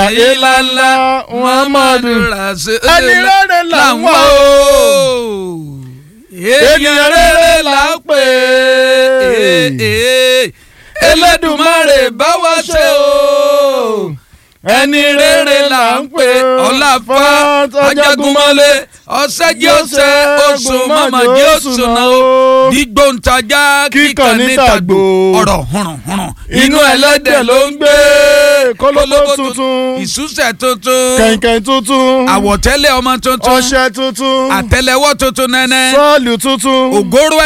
illallah muhammadu rasulullah ẹni rere là ń wá o èèyàn rere là ń pè é Elédùmarè bá wa ṣe o ẹni rere là ń pè ọláfà ajagunmọ́lé ọ̀sẹ́jì ọ̀sẹ̀ oṣù mọ́mọ́ jẹ́ oṣù náà o dígbòǹtajà kíkan níta gbò ọ̀rọ̀ hùrùnhùrùn inú ẹlẹ́dẹ̀ ló ń gbé kólóbó tuntun ìsúsẹ̀ tuntun kẹ̀kẹ́ tuntun àwọ̀tẹ́lẹ̀ ọmọ tuntun ọṣẹ tuntun àtẹ́lẹwọ́ tuntun nẹ́nẹ́ sọ́ọ̀lù tuntun ògóró